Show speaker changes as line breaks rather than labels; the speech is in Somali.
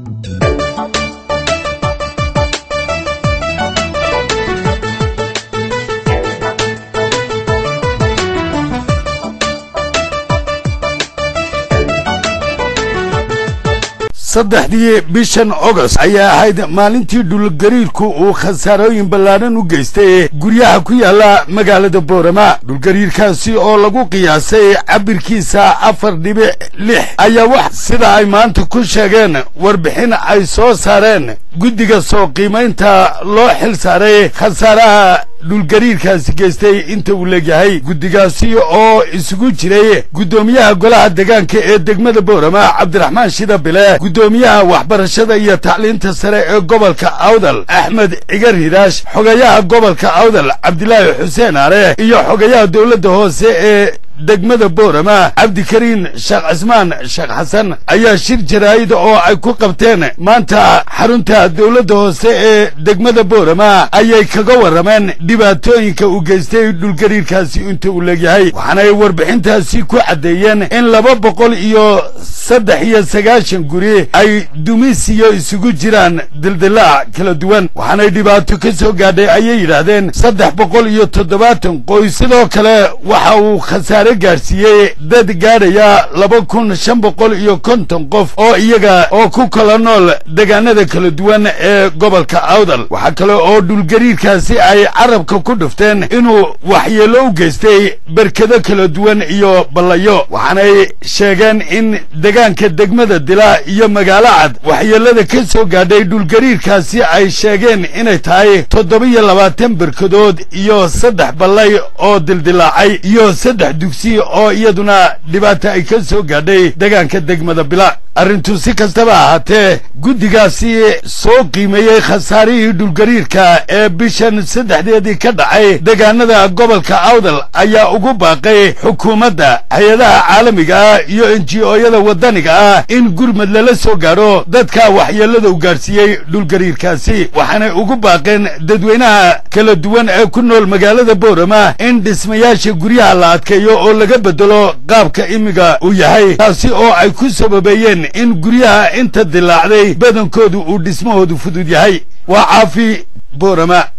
saddexdii bishan ogost ayaa ahayd maalintii dhulgariirku uu khasaarooyin ballaadhan u geystay guryaha ku yaala magaalada boorama dhulgariirkaasi oo lagu qiyaasay cabirkiisa afar dhibic lix ayaa wax sida ay maanta ku sheegeen warbixin ay soo saareen guddiga soo qiimaynta loo xil saaray khasaaraha dhulgariirkaasi geystay inta uu leegyahay guddigaasi oo isugu jiray guddoomiyaha golaha degaanka ee degmada boorama cabdiraxmaan shida bile guddoomiyaha waxbarashada iyo tacliinta sare ee gobolka awdal axmed cigar hiraash xogayaha gobolka awdal cabdilaahi xuseen are iyo xogayaha dowladda hoose ee degmada boorama cabdikariin sheekh cismaan sheekh xasan ayaa shir jaraa'ida oo ay ku qabteen maanta xarunta dowladda hoose ee degmada boorama ayay kaga warrameen dhibaatooyinka uu geystay dhulgariirkaasi inta uu leegyahay waxaanay warbixintaasi ku caddeeyeen in laba boqol iyo saddex iyo sagaashan guri ay dumisiyo isugu jiraan dildilaac kala duwan waxaanay dhibaato ka soo gaadhay ayay yidhaahdeen saddex boqol iyo toddobaatan qoys sidoo kale waxa uu khasaare gaadhsiiyey dad gaadhaya laba kun shan boqol iyo konton qof oo iyaga oo ku kala nool degaanada kala duwan ee gobolka awdal waxaa kale oo dhulgariirkaasi ay carabka ku dhufteen inuu waxyeello u geystay berkado kala duwan iyo ballayo waxaanay sheegeen in degaanka degmada dila iyo magaalo cad waxyeellada ka soo gaadhay dhulgariirkaasi ay sheegeen inay tahay toddoba-iyo labaatan berkadood iyo saddex ballay oo dildilaacay iyo saddex dugsi oo iyaduna dhibaata ay ka soo gaadhay degaanka degmada bila arrintu si kastaba ahaatee guddigaasi soo qiimeeyey khasaarihii dhulgariirka ee bishan saddexdeedii ka dhacay degaanada gobolka awdal ayaa ugu baaqay xukuumadda hay-adaha caalamiga ah iyo enji-ooyada waddaniga ah in gurmad lala soo gaadho dadka waxyeellada u gaadhsiiyey dhulgariirkaasi waxaanay ugu baaqeen dadweynaha kala duwan ee ku nool magaalada boorama in dhismayaasha guryaha la adkeeyo oo laga bedelo qaabka imiga uu yahay taasi oo ay ku sababeeyeen in guryaha inta dilaacday badankoodu uu dhismahoodu fudud yahay waa caafi boorama